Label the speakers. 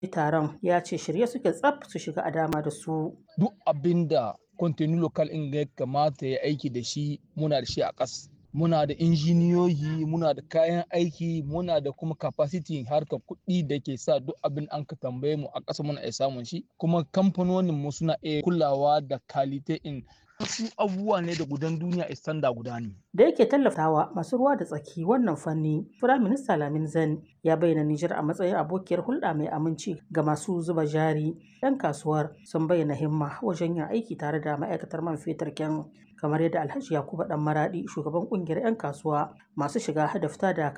Speaker 1: taron ya ce shirye suke tsaf su shiga a dama da su.
Speaker 2: Duk abin da kwantenu lokal in ya kamata ya aiki da shi muna da shi a ƙas. Muna da injiniyoyi, muna da kayan aiki, muna da kuma capacity harkar kuɗi da ke sa duk abin an ka tambaye mu a ƙasa muna iya samun shi. Kuma kamfanonin mu suna iya kulawa da kalite in wasu abubuwa ne da gudan duniya istanda guda ne.
Speaker 1: Da yake tallafawa masu ruwa da tsaki wannan fanni, Firaminista Lamin Zan ya bayyana Nijar a matsayin abokiyar hulɗa mai aminci ga masu zuba jari. 'Yan kasuwar sun bayyana himma wajen yin aiki tare da ma'aikatar man fetur kyan kamar yadda Alhaji Yakubu Dan Maradi shugaban kungiyar 'yan kasuwa masu shiga da fita da